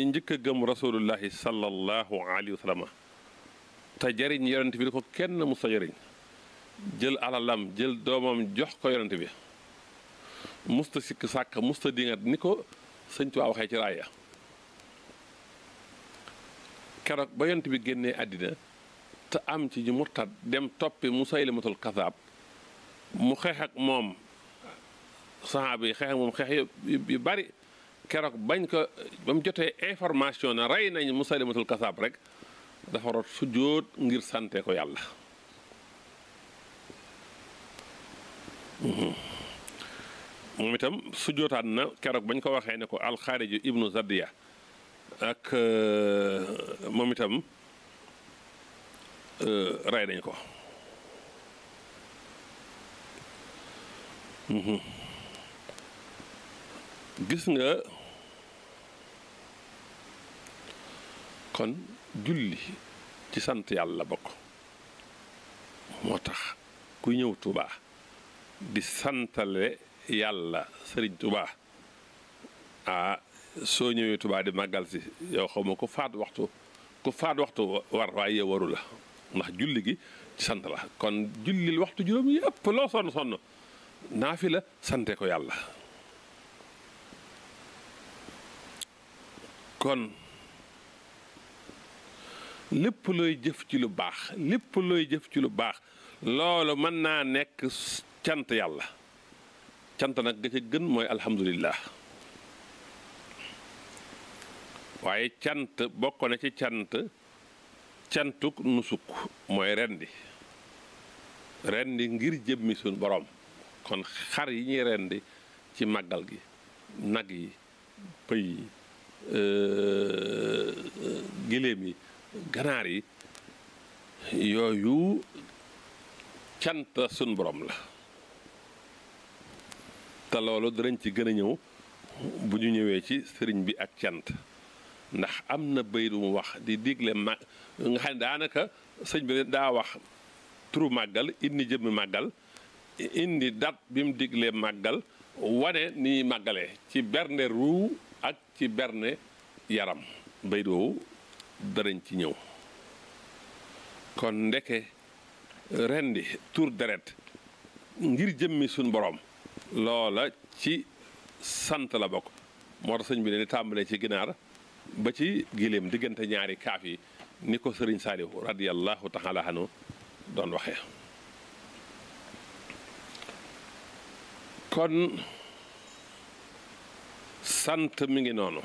njëkk a gëm rasulullahi sallallahu alayhi wa sallam te jariñ yonent bi di ko kenn mus a jariñ jël alalam jël doomam jox ko yonent bi musta sikk sàkk musta dingat ni ko sëñ Tuubaa waxee ci raaya keroog ba yonent bi génnee àddina te am ci ñu murtad dem toppi Musaylimatul kazaab mu xeex ak moom saxaaba yi xeex ak moom xeex yu bari keroog bañ ko ba mu jotee information na rey nañ Musaylimatul kazaab rek dafa rot sujjóot ngir sante ko yàlla moom itam sujjootaan na keroog bañ ko waxee ne ko alxaariju ibnu Zadiya ak moom itam rey nañ ko gis nga kon julli ci sant yàlla bokk moo tax ku ñëw Tuubaa di santale yàlla sëriñ Tuubaa ah soo ñëwee Tuubaa di màggal si yow xaw ma ku faat waxtu ku faat waxtu war waaye yow waru la ndax julli gi ci sant la kon jullil waxtu juróom yëpp loo sonn sonn naa fi la sante ko yàlla kon lépp looy jëf ci lu baax lépp looy jëf ci lu baax loolu mën naa nekk cant yàlla cant nag ga ca gën mooy alhamdulillah waaye cant bokk na ci cant cantuk nusuk mooy rendi rendi ngir jëmmi suñ borom kon xar yi ñuy rendi ci màggal gi nag yi pëy yi giléem yi ganaar yi yooyu cant suñ borom la te loolu danañ ci gën a ñëw bu ñu ñëwee ci sëriñ bi ak cant ndax am na bayit bu mu wax di digle mag nga xam ne daanaka sëñ bi daa wax turu màggal indi jëmmi màggal indi dat bi mu diglee màggal wane ni màggalee ci berne ruu ak ci berne yaram bayit woowu danañ ci ñëw kon ndeke rendi tur deret ngir jëmmi suñ borom loola ci sant la bokk moo tax sëñ bi ne ni tàmbalee ci ginaar ba ci giléem diggante ñaari kaaf yi ni ko sëriñ Saalihu radiyallahu taala anhu doon waxee kon sant mi ngi noonu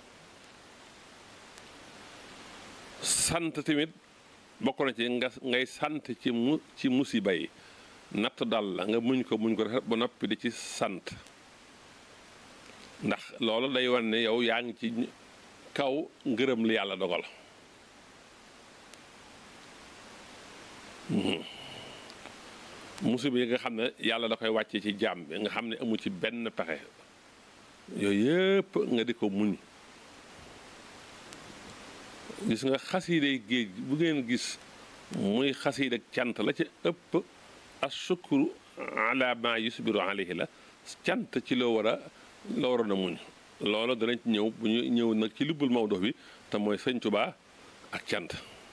sant tamit bokk na ci nga ngay sant ci mu ci musiba yi natt dal la nga muñ ko muñ ko ba noppi di ci sant ndax loolu day wan ne yow yaa ngi ci kaw ngërëm li yàlla dogal musiba yi nga xam ne yàlla da koy wàcce ci jaam bi nga xam ne amu ci benn pexe yooyu yëpp nga di ko muñ gis nga xasiiday géej bu ngeen gis muy xasiida cant la ca ëpp asukuru ala ma yusbiru alayhi la cant ci loo war a loo waroon a muñ loolu danañ ci ñëw bu ñu ñëw nag ci lubbul mawdo bi te mooy sëñ Tuubaa ak cant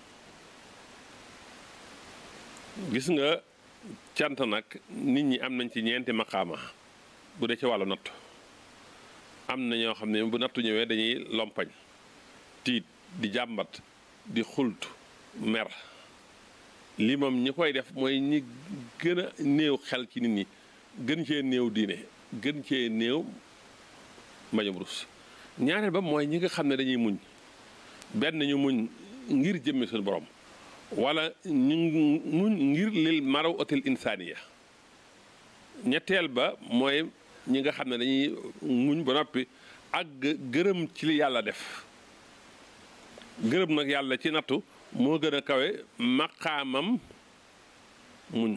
gis nga cant nag nit ñi am nañ ci ñeenti maqaama bu dee ci wàllu natt am na ñoo xam ne bu nattu ñëwee dañuy lompañ tiit di jàmbat di xult mer lii moom ñi koy def mooy ñi gën a néew xel ci nit ñi gën cee néew diine gën cee néew mbañum rus ñaareel ba mooy ñi nga xam ne dañuy muñ benn ñu muñ ngir jëmmi suñu borom wala ñu muñ ngir lil maraw atil insaaniya ñetteel ba mooy ñi nga xam ne dañuy muñ ba noppi ak gërëm ci li yàlla def gërëm nag yàlla ci nattu moo gën a kawe maqaamam muñ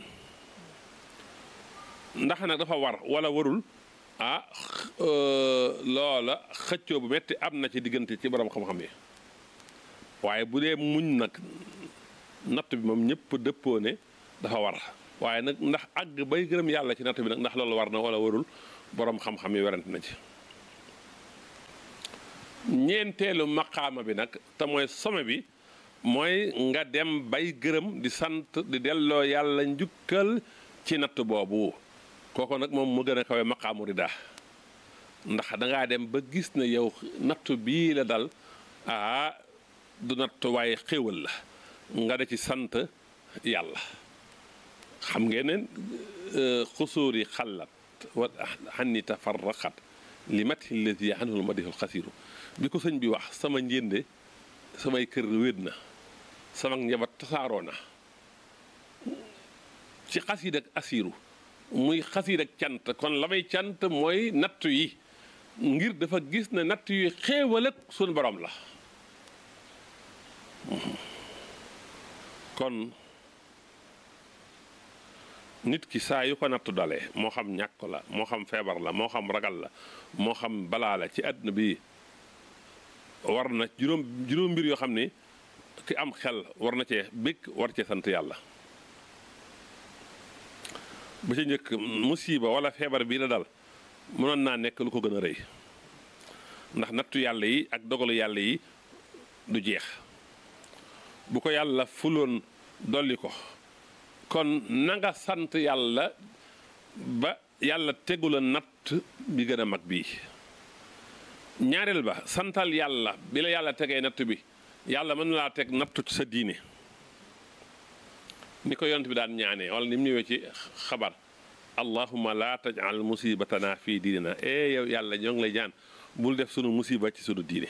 ndax nag dafa war wala warul ah loola xëccoo bu metti am na ci diggante ci borom xam-xam yi waaye bu dee muñ nag natt bi moom ñëpp dëppoo ne dafa war waaye nag ndax àgg bay gërëm yàlla ci natt bi nag ndax loolu war na wala warul borom xam-xam yi werante na ci ñeenteelu maqaama bi nag te mooy some bi mooy nga dem bay gërëm di sant di delloo yàlla njukkal ci natt boobu kooku nag moom mu gën a kawe maqaamu rida ndax dangaa dem ba gis ne yow nattu bii la dal ah du nattu waaye xéwal la nga da ci sant yàlla xam ngeen ne xusuur yi xallat wa xanni tafarraqat li mati lati anhul madihul xasiru bi ko sëñ bi wax sama njënde samay kër wéet na sama njabat tasaaroo na ci xasiid ak asiru muy xasiid ak cant kon la may cant mooy nattu yi ngir dafa gis ne nattu yi xéewal ak suñu borom la kon nit ki saa yu ko nattu dalee moo xam ñàkk la moo xam feebar la moo xam ragal la moo xam balaa la ci àdduna bi war na juróom juróom mbir yoo xam ni ki am xel war na cee bëgg war cee sant yàlla ba ca njëkk musiba wala feebar bii la dal mënoon naa nekk lu ko gën a rëy ndax nattu yàlla yi ak dogalu yàlla yi du jeex bu ko yàlla fuloon dolli ko kon na nga sant yàlla ba yàlla tegu la natt bi gën a mag bii ñaareel ba santal yàlla bi la yàlla tegee natt bi yàlla mën na laa teg nattu ci sa diine ni ko yont bi daan ñaanee wala ni mu ñëwee ci xabar allahumma laa tajal musibatana fii diinina e yow yàlla ñoo ngi lay ñaan bul def sunu musiba ci sunu diine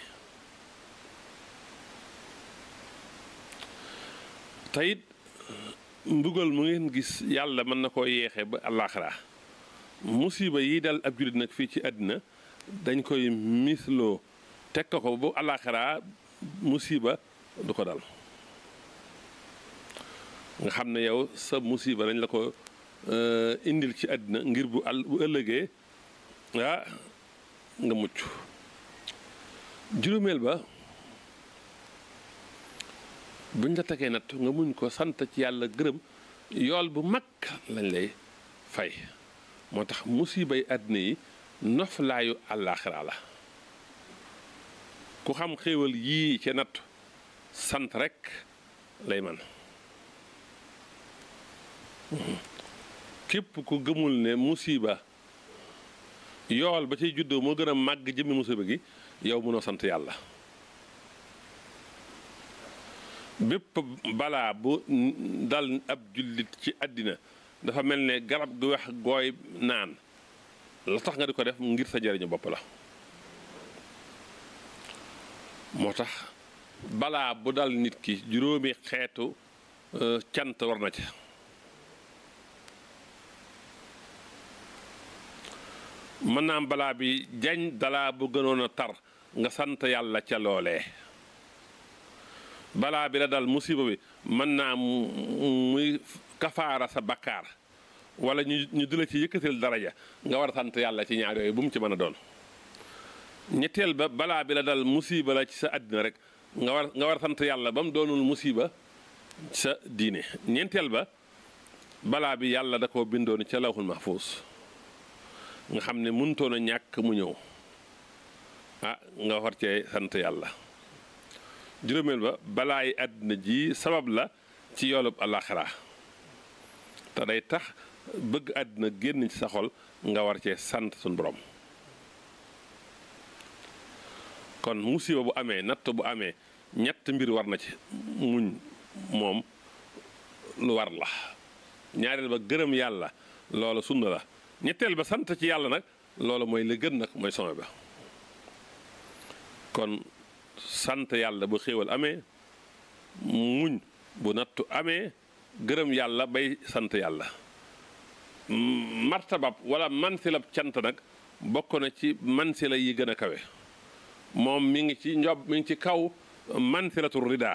teyit mbugal mu ngeen gis yàlla mën na koo yeexee ba àllaaxira musiba yi dal ab jullit nag fii ci àddina dañ koy misloo teg ko ko bu àllaaxira musiba du ko dal nga xam ne yow sa musiba dañ la ko indil ci àddina ngir bu àll bu ëllëgee ah nga mucc juróomeel ba buñ la tegee natt nga muñ ko sant ci yàlla gërëm yool bu mag lañ lay fay moo tax musibay àddina yi noflaayu àllaaxira la ku xam xéewal yii ca natt sant rekk lay man képp ku gëmul ne musiba yool ba ciy juddoo moo gën a màgg jëmmi musiba gi yow mënoo sant yàlla bépp balaa bu dal ab jullit ci àddina dafa mel ne garab gu wax gooy naan la tax nga di ko def ngir sa njëriñu bopp la moo tax balaa bu dal nit ki juróomi xeetu cant war na ca mën naa am balaa bi jañ dalaa bu gënoon a tar nga sant yàlla ca loolee balaa bi la dal musiba bi mën naa muy kafaara sa bakkaar wala ñu ñu di la ci yëkkatil daraja nga war a sant yàlla ci ñaar yooyu bu mu ci mën a doon ñetteel ba balaa bi la dal musiba la ci sa àddina rek nga war nga war a sant yàlla ba mu doonul musiba sa diine ñeenteel ba balaa bi yàlla da koo bindoon ca lawhul mahfuus nga xam ne mënutoon a ñàkk mu ñëw ah nga war cee sant yàlla juróomeel ba balaay àddina ji sabab la ci yoolub alaxira te day tax bëgg àddina génn ci sa xol nga war cee sant suñ borom kon musiba bu amee natt bu amee ñett mbir war na ci muñ moom lu war la ñaareel ba gërëm yàlla loolu sunna la ñetteel ba sant ci yàlla nag loolu mooy li gën nag mooy some ba kon sant yàlla bu xéewal amee muñ bu nattu amee gërëm yàlla bay sant yàlla martabab wala mansilab cant nag bokk na ci mansila yi gën a kawe moom mi ngi ci njob mi ngi ci kaw mansilatu rida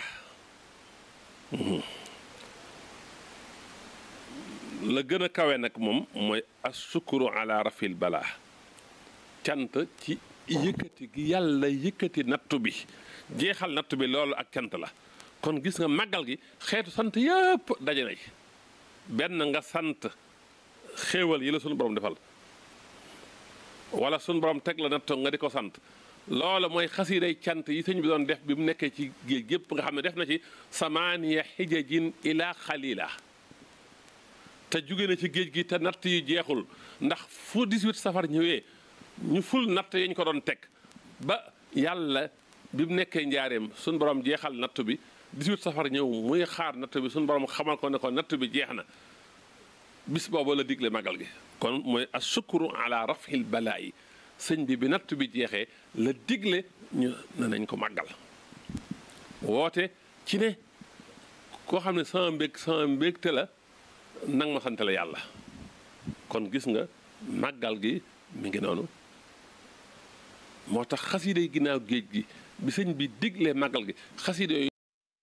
la gën a kawe nag moom mooy asukuru ala rafil balaa cant ci yëkkati gi yàlla yëkkati nattu bi jeexal nattu bi loolu ak cant la kon gis nga màggal gi xeetu sant yëpp daje na ci benn nga sant xéewal yi la sunu borom defal wala sunu borom teg la nattu nga di ko sant loola mooy xasiiday cant yi sëñ bi doon def bi mu nekkee ci géej gépp nga xam ne def na ci samaaniya xijajin ila xalila te jóge na ci géej gi te natt yi jeexul ndax fu 18 safar ñëwee ñu ful natt yañ ko doon teg ba yàlla bi mu nekkee njaareem suñ borom jeexal natt bi 18 safar ñëw muy xaar natt bi suñ borom xamal ko ne ko natt bi jeex na bis boobu la digle magal gi kon mooy asukuru ala rafil balaa yi sëñ bi bi natt bi jeexee la digle ñu ne nañ ko màggal woote ci ne koo xam ne sama mbég sama mbégte la nang ma sant la yàlla kon gis nga màggal gi mi ngi noonu moo tax xasida yi ginnaaw géej gi bi sëñ bi diglee màggal gi xasida yooyu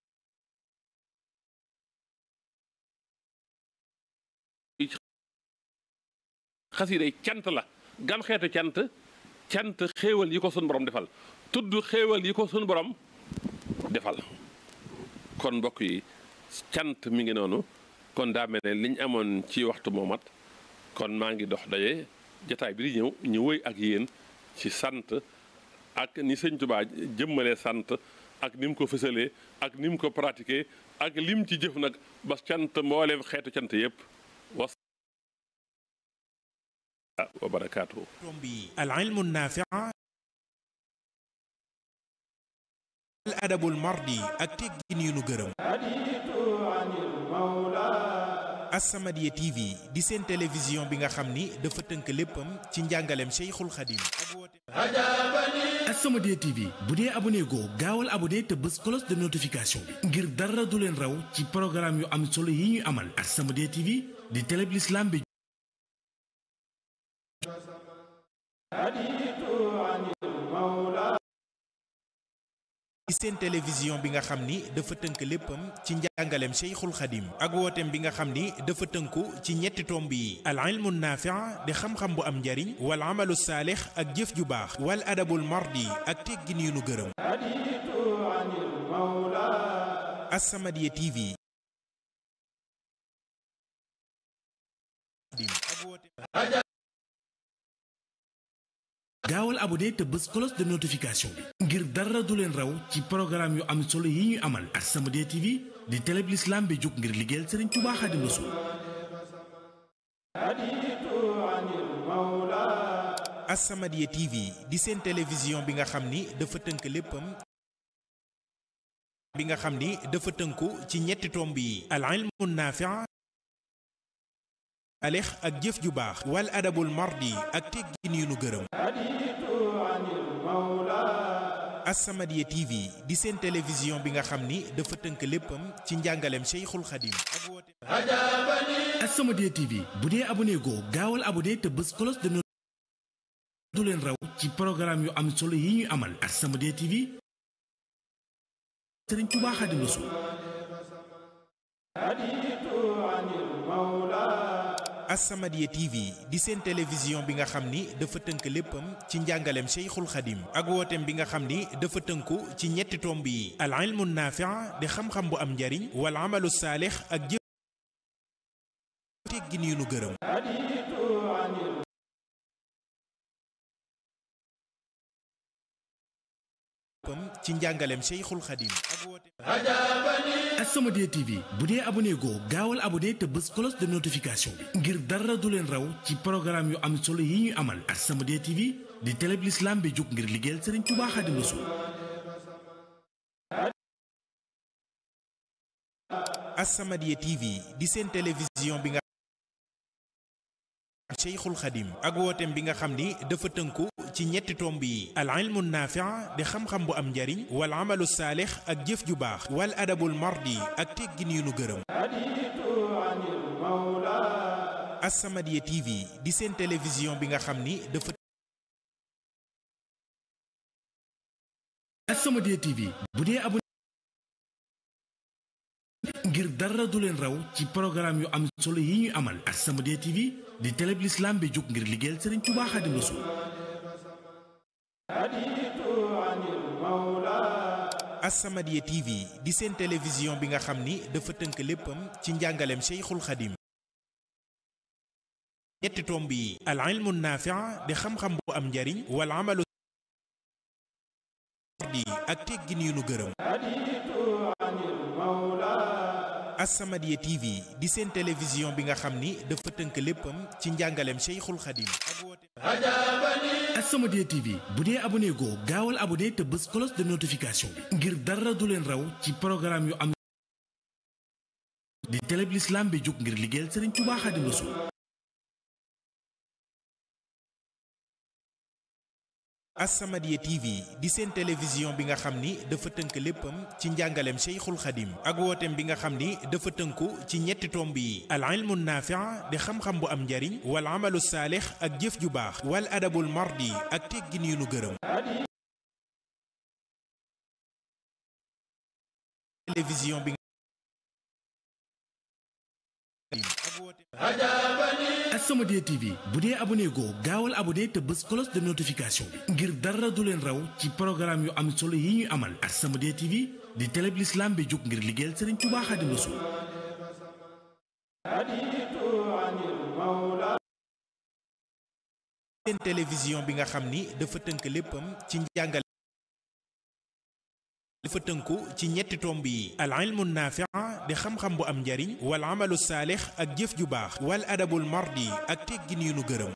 xasida yi cant la gan xeetu cant cant xéewal yi ko sun borom defal tudd xéewal yi ko sun borom defal kon mbokk yi cant mi ngi noonu kon daa mel ne liñ amoon ci waxtu moomat kon maa ngi dox daje jataay bi di ñëw ñu wëy ak yéen ci sant ak ni sëñ Tuubaa jëmmalee sant ak ni mu ko fësalee ak ni mu ko pratiqué ak lim ci jëf nag ba cant mbooleem xeetu cant yépp was wa barakaatuhu tombi al ilmu naafi al adabul mardi ak teggin yu nu gërëm As-Samadiyya TV di seen télévision bi nga xam ni dafa tënk léppam ci njàngaleem Cheikhul Khadim ak woote As-Samadiyya TV bu dee abonné goo gaawal abonné te bës cloche de notification bi ngir dara du leen raw ci programme yu am solo yi ñuy amal As-Samadiyya TV di télé bi l'islam bi ci seen télévision bi nga xam ni dafa tënk léppam ci njàngaleem Cheikhul Khadim ak wooteem bi nga xam ni dafa tënku ci ñetti tomb yi al ilmu naafi' di xam-xam bu am njariñ wal amalu saalix ak jëf ju baax wal adabul mardi ak teggin yu nu gërëm As-Samadiyya TV ak wooteem gaawal abonné te bës cloche de notification bi ngir dara du leen raw ci programme yu am solo yi ñuy amal As-Samadiyya TV di télé bi l'islam bi jóg ngir liggéeyal Serigne Touba Xaadimu Rasuul As-Samadiyya TV di seen télévision bi nga xam ni dafa tënk léppam bi nga xam ni dafa tënku ci ñetti tomb yi al ilmu naafi' alix ak jëf ju baax wal adabul mardi ak teggin yu nu gërëm As-Samadiyya TV di seen télévision bi nga xam ni dafa tënk léppam ci njàngaleem Cheikhul Khadim ak woote As-Samadiyya TV bu dee abonné goo gaawal abonné te bës cloche de notification du leen raw ci programme yu am solo yi ñuy amal As-Samadiyya TV Serigne Touba Xaadimu Rasuul As-Samadiyya TV di seen télévision bi nga xam ni dafa tënk léppam ci njàngaleem Cheikhul Khadim ak wooteem bi nga xam ni dafa tënku ci ñetti tomb yi al ilmu naafi' di xam-xam bu am njariñ wal amalu saalix ak jëf teggin yu nu gërëm ci njàngaleem Cheikhul Khadim ak wooteem As-Samadiyya TV bu dee abonné goo gaawal abonné te bës cloche de notification bi ngir dara du leen raw ci programme yu am solo yi ñuy amal As-Samadiyya TV di télé bi l'islam bi jóg ngir liggéeyal Serigne Touba Xaadimu Rasuul As-Samadiyya TV di seen télévision bi nga Cheikhul Khadim ak wooteem bi nga xam ni dafa tënku ci ñetti tomb yi al ilmu naafi' di xam-xam bu am njariñ wal amalu saalix ak jëf ju baax wal adabul mardi ak teggin yu nu gërëm As-Samadiyya TV di seen télévision bi nga xam ni dafa As-Samadiyya TV bu dee abonné ngir dara du leen raw ci programme yu am solo yi ñuy amal As-Samadiyya TV di télé bi l'islam bi jóg ngir liggéeyal Serigne Touba Xaadimu Rasuul As-Samadiyya TV di seen télévision bi nga xam ni dafa tënk léppam ci njàngaleem Cheikhul Khadim ñetti tomb yi al ilmu naafi' di xam-xam bu am njariñ wal amalu mardi ak teggin yu nu gërëm As-Samadiyya TV di seen télévision bi nga xam ni dafa tënk léppam ci njàngaleem Cheikhul Khadim ak woote As-Samadiyya TV bu dee abonné goo gaawal abonné te bës cloche de notification bi ngir dara du leen raw ci programme yu am di télé bi l'islam bi jóg ngir liggéeyal Serigne Touba Khadim Rassoul As-Samadiyya TV di seen télévision bi nga xam ni dafa tënk léppam ci njàngaleem Cheikhul Khadim ak wooteem bi nga xam ni dafa tënku ci ñetti tomb yi al ilmu naafi' di xam-xam bu am njariñ wal amalu saalix ak jëf ju baax wal adabul mardi ak teggin yu nu gërëm télévision bi ak wooteem As-Samadiyya TV bu dee abonné goo gaawal abonné te bës cloche de notification bi ngir dara du leen raw ci programme yu am solo yi ñuy amal As-Samadiyya TV di télé bi l'islam bi jóg ngir liggéeyal Serigne Touba Khadim Rassoul seen télévision bi nga xam ni dafa tënk léppam ci njàngale dafa tënku ci ñetti tomb yi al ilmu naafi' di xam-xam bu am njariñ wal amalu saalix ak jëf ju baax wal adabul mardi ak teggin yu nu gërëm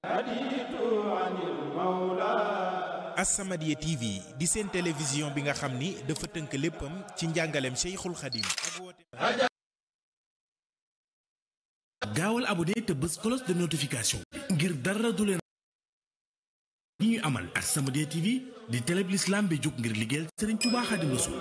As-Samadiyya TV di seen télévision bi nga xam ni dafa tënk léppam ci njàngaleem Cheikhul Khadim ak woote gaawal abonné te bës cloche de notification bi ngir dara du leen yi ñuy amal As-Samadiyya TV di télé bi l'islam bi jóg ngir liggéeyal Serigne Touba Khadim Rassoul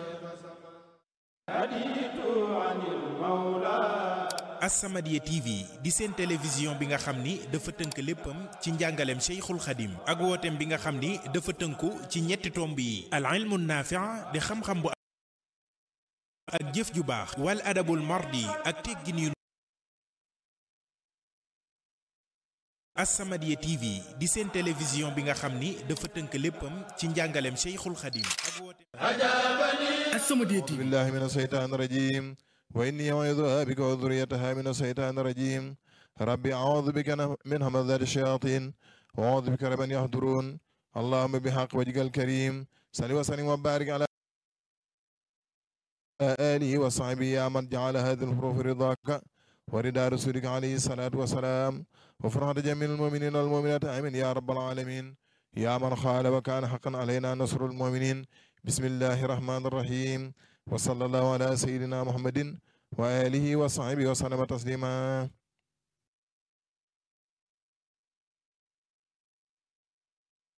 As-Samadiyya TV di seen télévision bi nga xam ni dafa tënk léppam ci njàngaleem Cheikhul Khadim ak wooteem bi nga xam ni dafa tënku ci ñetti tomb yi al ilmu naafi' di xam-xam bu ak jëf ju baax wal adabul mardi ak teggin yu As-Samadiyya TV di seen télévision bi nga xam ni dafa tënk léppam ci njàngaleem Cheikhul Khadim ak wooteem As-Samadiyya TV بالله من الشيطان الرجيم وإني أعوذ بك وذريتها من الشيطان الرجيم ربي أعوذ بك من همزات الشياطين وأعوذ بك رب أن يحضرون اللهم بحق وجهك الكريم صل وسلم وبارك على آله وصحبه يا من جعل هذه الحروف رضاك ورضا رسولك عليه الصلاة والسلام وفرحة جميع المؤمنين والمؤمنات آمين يا رب العالمين يا من خال وكان حقا علينا نصر المؤمنين بسم الله الرحمن الرحيم وصلى الله على سيدنا محمد وآله وصحبه وسلم تسليما